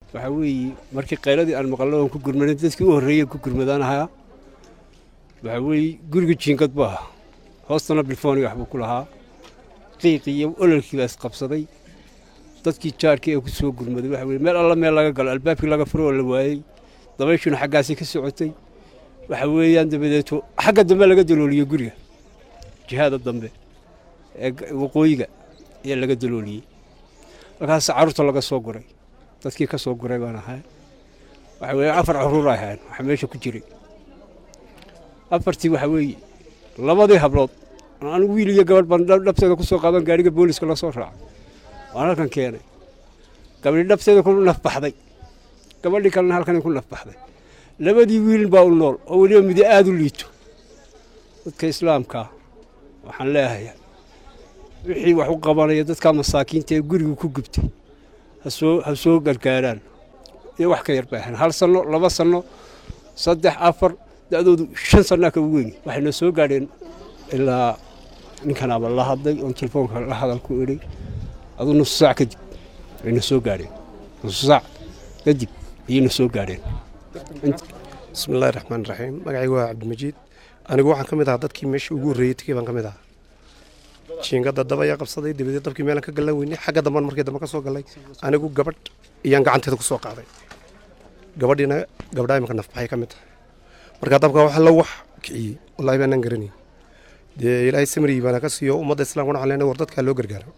waxaa weeye markii qayladii aan maqallo oon ku gurmanin dadkii u horreeyey ku gurmadaan ahaa waxaa weeye guriga jiingad buu ahaa hoostana bilfooni waxbuu ku lahaa qiiqii iyo ololkii baa isqabsaday dadkii jaarkii ee ku soo gurmaday waxa weye meel alla meel laga galo albaabkii laga furo oo la waayey dabayshuna xaggaasii ka socotay waxa weeyaan dabadeeto xagga dambe laga dalooliyey guriga jihaada dambe ee waqooyiga ayaa laga dalooliyey markaas carruurta laga soo guray dadkii ka soo guray baan ahay waxa weeye afar caruur ay ahayn waxa meesha ku jiray afartii waxa weeye labadii hablood anigu wiil iyo gabadh baan dhabteeda ku soo qaadan gaariga booliska la soo raacay waan halkan keenay gabadhi dhabteeda ku nafbaxday gabadhii kalena halkan ku nafbaxday labadii wiil baa u nool oo weliba midi aada u liito dadka islaamkaa waxaan leeyahay wixii wax u qabanaya dadka masaakiinta ee gurigu ku gubtay hasoo ha soo gargaaraan iyo wax ka yar bay ahayn hal sanno laba sanno saddex afar da'doodu shan sannaa ka weyn waxayna soo gaadheen ilaa ninkanaaba la hadlay oon telefoonka la hadal ku idhay aduu nusu saac kadib ayna soo gaadheen nusu saac kadib ayayna soo gaadheen bismillahi raxmaan raxiim magacaygu waa cabdimajiid anigu waxaan ka mid ahaa dadkii meeshii ugu horreeyey tegey baan ka mid ahaa jiingada dab ayaa qabsaday dabadeed dabkii meelan ka gallan weynay xagga damban markii dambe ka soo gallay anigu gabadh iyaan gacanteeda ku soo qaaday gabadhiina gabdhaa imika nafbaxay ka mid tahay markaa dabka waxa la wax kiciyey wallaahi baanaan garanayn dee ilaahay samrii baana ka siiyo ummadda islaamkuna waxaan leenahay war dadkaa loo gargaaro